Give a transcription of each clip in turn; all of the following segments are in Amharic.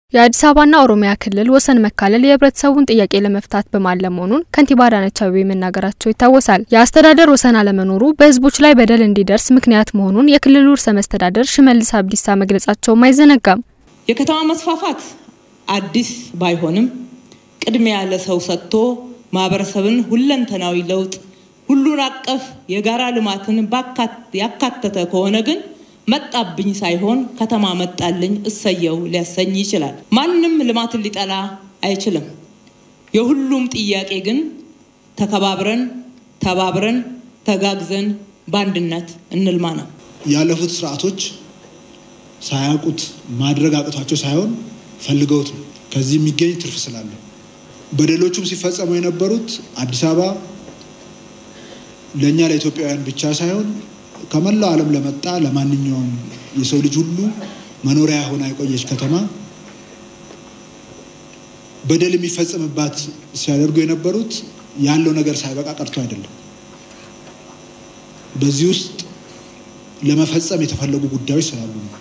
የአዲስ አበባና ኦሮሚያ ክልል ወሰን መካለል የህብረተሰቡን ጥያቄ ለመፍታት በማለም መሆኑን ከንቲባ አዳነች አቤቤ መናገራቸው ይታወሳል። የአስተዳደር ወሰን አለመኖሩ በህዝቦች ላይ በደል እንዲደርስ ምክንያት መሆኑን የክልሉ ርዕሰ መስተዳደር ሽመልስ አብዲሳ መግለጻቸውም አይዘነጋም። የከተማ መስፋፋት አዲስ ባይሆንም ቅድሚያ ለሰው ሰጥቶ ማህበረሰብን ሁለንተናዊ ለውጥ ሁሉን አቀፍ የጋራ ልማትን ያካተተ ከሆነ ግን መጣብኝ ሳይሆን ከተማ መጣልኝ እሰየው ሊያሰኝ ይችላል። ማንም ልማትን ሊጠላ አይችልም። የሁሉም ጥያቄ ግን ተከባብረን፣ ተባብረን፣ ተጋግዘን በአንድነት እንልማ ነው። ያለፉት ስርዓቶች ሳያውቁት ማድረግ አቅቷቸው ሳይሆን ፈልገውት ነው። ከዚህ የሚገኝ ትርፍ ስላለ በደሎቹም ሲፈጸሙ የነበሩት አዲስ አበባ ለእኛ ለኢትዮጵያውያን ብቻ ሳይሆን ከመላው ዓለም ለመጣ ለማንኛውም የሰው ልጅ ሁሉ መኖሪያ ሆና የቆየች ከተማ በደል የሚፈጸምባት ሲያደርጉ የነበሩት ያለው ነገር ሳይበቃ ቀርቶ አይደለም። በዚህ ውስጥ ለመፈጸም የተፈለጉ ጉዳዮች ስላሉ ነው።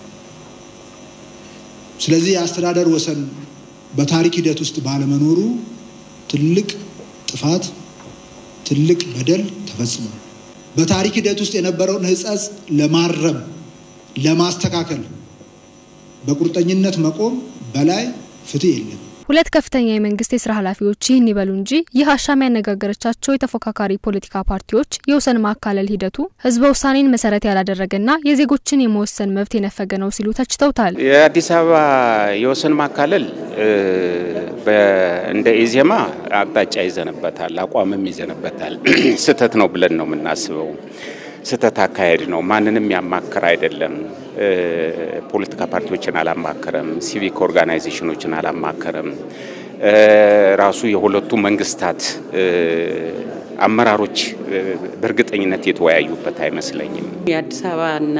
ስለዚህ የአስተዳደር ወሰን በታሪክ ሂደት ውስጥ ባለመኖሩ ትልቅ ጥፋት፣ ትልቅ በደል ተፈጽሟል። በታሪክ ሂደት ውስጥ የነበረውን ሕጸጽ ለማረም ለማስተካከል በቁርጠኝነት መቆም በላይ ፍትህ የለም። ሁለት ከፍተኛ የመንግስት የስራ ኃላፊዎች ይህን ይበሉ እንጂ ይህ አሻም ያነጋገረቻቸው የተፎካካሪ ፖለቲካ ፓርቲዎች የወሰን ማካለል ሂደቱ ህዝበ ውሳኔን መሰረት ያላደረገና የዜጎችን የመወሰን መብት የነፈገ ነው ሲሉ ተችተውታል። የአዲስ አበባ የወሰን ማካለል እንደ ኢዜማ አቅጣጫ ይዘንበታል፣ አቋምም ይዘንበታል። ስህተት ነው ብለን ነው የምናስበው። ስህተት አካሄድ ነው። ማንንም ያማከር አይደለም። ፖለቲካ ፓርቲዎችን አላማከረም። ሲቪክ ኦርጋናይዜሽኖችን አላማከረም። ራሱ የሁለቱ መንግስታት አመራሮች በእርግጠኝነት የተወያዩበት አይመስለኝም። የአዲስ አበባና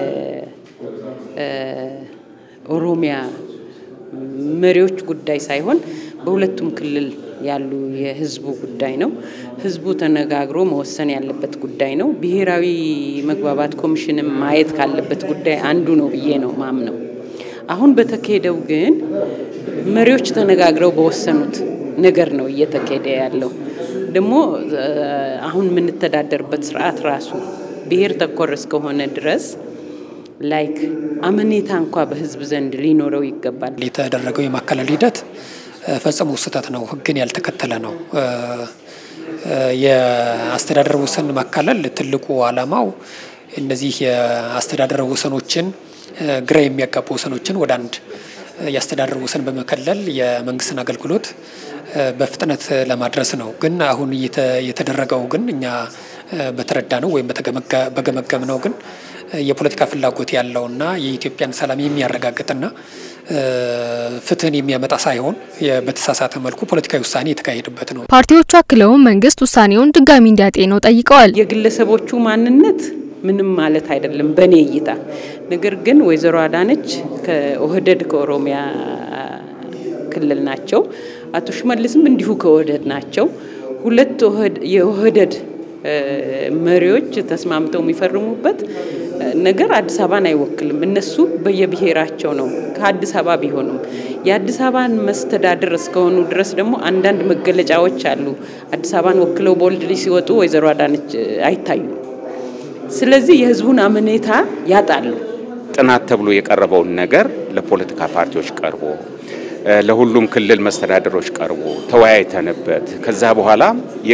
የኦሮሚያ መሪዎች ጉዳይ ሳይሆን በሁለቱም ክልል ያሉ የህዝቡ ጉዳይ ነው። ህዝቡ ተነጋግሮ መወሰን ያለበት ጉዳይ ነው። ብሔራዊ መግባባት ኮሚሽንም ማየት ካለበት ጉዳይ አንዱ ነው ብዬ ነው ማምነው። አሁን በተካሄደው ግን መሪዎች ተነጋግረው በወሰኑት ነገር ነው እየተካሄደ ያለው። ደግሞ አሁን የምንተዳደርበት ስርዓት ራሱ ብሔር ተኮር እስከሆነ ድረስ ላይክ አመኔታ እንኳ በህዝብ ዘንድ ሊኖረው ይገባል። የተደረገው የማካለል ሂደት ፈጽሞ ስህተት ነው። ህግን ያልተከተለ ነው። የአስተዳደር ወሰን ማካለል ትልቁ ዓላማው እነዚህ የአስተዳደር ወሰኖችን ግራ የሚያጋቡ ወሰኖችን ወደ አንድ የአስተዳደር ወሰን በመከለል የመንግስትን አገልግሎት በፍጥነት ለማድረስ ነው። ግን አሁን የተደረገው ግን እኛ በተረዳ ነው ወይም በገመገም ነው ግን የፖለቲካ ፍላጎት ያለውና የኢትዮጵያን ሰላም የሚያረጋግጥና ፍትህን የሚያመጣ ሳይሆን በተሳሳተ መልኩ ፖለቲካዊ ውሳኔ የተካሄደበት ነው። ፓርቲዎቹ አክለውም መንግስት ውሳኔውን ድጋሚ እንዲያጤነው ጠይቀዋል። የግለሰቦቹ ማንነት ምንም ማለት አይደለም በእኔ እይታ። ነገር ግን ወይዘሮ አዳነች ከኦህደድ ከኦሮሚያ ክልል ናቸው። አቶ ሽመልስም እንዲሁ ከኦህደድ ናቸው። ሁለት የኦህደድ መሪዎች ተስማምተው የሚፈርሙበት ነገር አዲስ አበባን አይወክልም። እነሱ በየብሔራቸው ነው ከአዲስ አበባ ቢሆኑም የአዲስ አበባን መስተዳድር እስከሆኑ ድረስ ደግሞ አንዳንድ መገለጫዎች አሉ። አዲስ አበባን ወክለው ቦልድ ሲወጡ ወይዘሮ አዳነች አይታዩም። ስለዚህ የህዝቡን አመኔታ ያጣሉ። ጥናት ተብሎ የቀረበውን ነገር ለፖለቲካ ፓርቲዎች ቀርቦ ለሁሉም ክልል መስተዳደሮች ቀርቦ ተወያይተንበት ከዛ በኋላ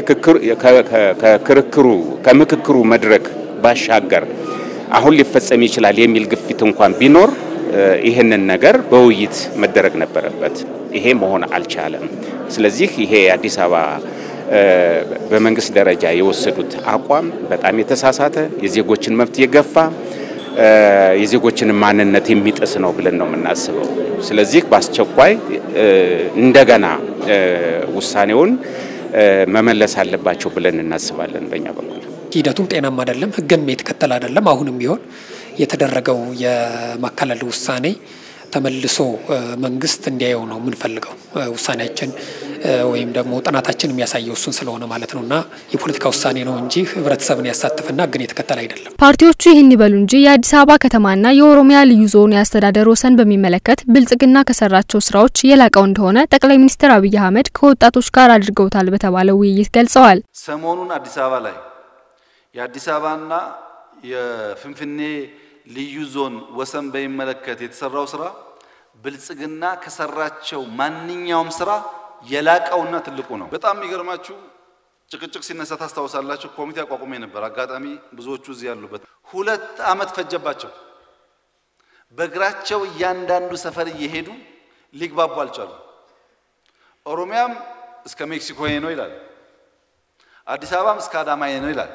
ከክርክሩ ከምክክሩ መድረክ ባሻገር አሁን ሊፈጸም ይችላል የሚል ግፊት እንኳን ቢኖር ይህንን ነገር በውይይት መደረግ ነበረበት። ይሄ መሆን አልቻለም። ስለዚህ ይሄ የአዲስ አበባ በመንግስት ደረጃ የወሰዱት አቋም በጣም የተሳሳተ የዜጎችን መብት የገፋ የዜጎችን ማንነት የሚጥስ ነው ብለን ነው የምናስበው። ስለዚህ በአስቸኳይ እንደገና ውሳኔውን መመለስ አለባቸው ብለን እናስባለን። በእኛ በኩል ሂደቱም ጤናማ አይደለም፣ ህግን የተከተለ አይደለም። አሁንም ቢሆን የተደረገው የማካለል ውሳኔ ተመልሶ መንግስት እንዲያየው ነው የምንፈልገው። ውሳኔያችን ወይም ደግሞ ጥናታችን የሚያሳየው እሱን ስለሆነ ማለት ነው እና የፖለቲካ ውሳኔ ነው እንጂ ህብረተሰብን ያሳትፍና ግን የተከተለ አይደለም። ፓርቲዎቹ ይህን ይበሉ እንጂ የአዲስ አበባ ከተማና የኦሮሚያ ልዩ ዞን የአስተዳደር ወሰን በሚመለከት ብልጽግና ከሰራቸው ስራዎች የላቀው እንደሆነ ጠቅላይ ሚኒስትር አብይ አህመድ ከወጣቶች ጋር አድርገውታል በተባለው ውይይት ገልጸዋል። ሰሞኑን አዲስ አበባ ላይ የአዲስ አበባና የፍንፍኔ ልዩ ዞን ወሰን በሚመለከት የተሰራው ስራ ብልጽግና ከሰራቸው ማንኛውም ስራ የላቀውና ትልቁ ነው። በጣም የሚገርማችሁ ጭቅጭቅ ሲነሳ ታስታውሳላችሁ። ኮሚቴ አቋቁሜ ነበር። አጋጣሚ ብዙዎቹ እዚህ ያሉበት ሁለት ዓመት ፈጀባቸው። በእግራቸው እያንዳንዱ ሰፈር እየሄዱ ሊግባቡ አልቻሉ። ኦሮሚያም እስከ ሜክሲኮ ነው ይላል፣ አዲስ አበባም እስከ አዳማ ነው ይላል።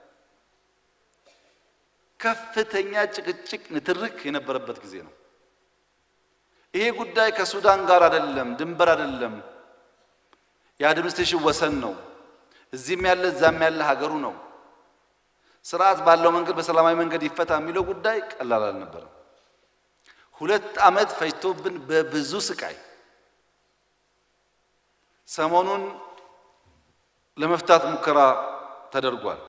ከፍተኛ ጭቅጭቅ፣ ንትርክ የነበረበት ጊዜ ነው። ይሄ ጉዳይ ከሱዳን ጋር አይደለም፣ ድንበር አይደለም፣ የአድሚኒስትሬሽን ወሰን ነው። እዚህም ያለ እዛም ያለ ሀገሩ ነው። ስርዓት ባለው መንገድ በሰላማዊ መንገድ ይፈታ የሚለው ጉዳይ ቀላል አልነበረም። ሁለት ዓመት ፈጅቶብን በብዙ ስቃይ ሰሞኑን ለመፍታት ሙከራ ተደርጓል።